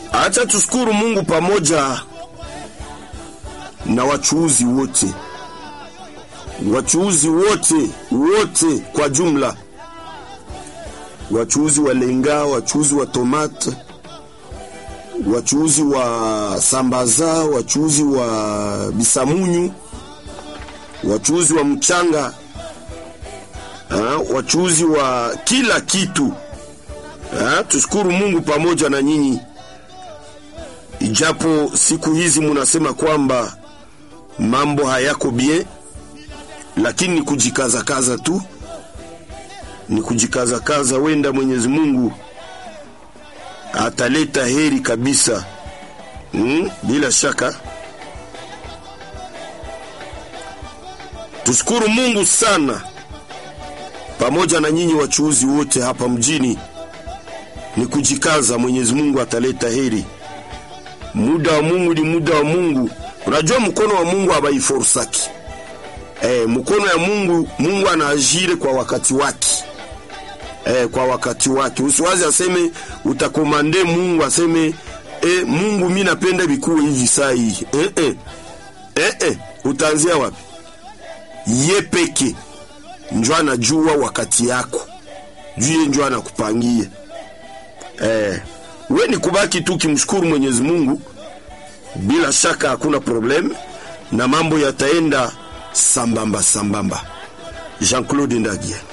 Acha tushukuru Mungu pamoja na wachuuzi wote, wachuuzi wote wote kwa jumla, wachuuzi wa lenga, wachuuzi wa tomate, wachuuzi wa sambaza, wachuuzi wa bisamunyu, wachuuzi wa mchanga, ha, wachuuzi wa kila kitu ha, tushukuru Mungu pamoja na nyinyi, ijapo siku hizi munasema kwamba mambo hayako bien, lakini ni kujikazakaza tu, ni kujikazakaza. Wenda Mwenyezi Mungu ataleta heri kabisa, hmm? Bila shaka tushukuru Mungu sana pamoja na nyinyi wachuuzi wote hapa mjini, ni kujikaza. Mwenyezi Mungu ataleta heri. Muda wa Mungu ni muda wa Mungu. Unajua mkono wa Mungu habaiforsaki. Eh, mkono ya Mungu, Mungu anaajire kwa wakati wake. Eh, kwa wakati wake. Usiwazi aseme utakomande Mungu aseme eh, Mungu mimi napenda bikuwe hivi saa hii. Eh, eh. Eh, eh. Utaanzia wapi? Ye peke njo anajua wakati yako, juu ye njo anakupangia. Eh, we ni kubaki tu kimshukuru Mwenyezi Mungu, bila shaka hakuna problem na mambo yataenda sambamba sambamba. Jean-Claude Ndagie.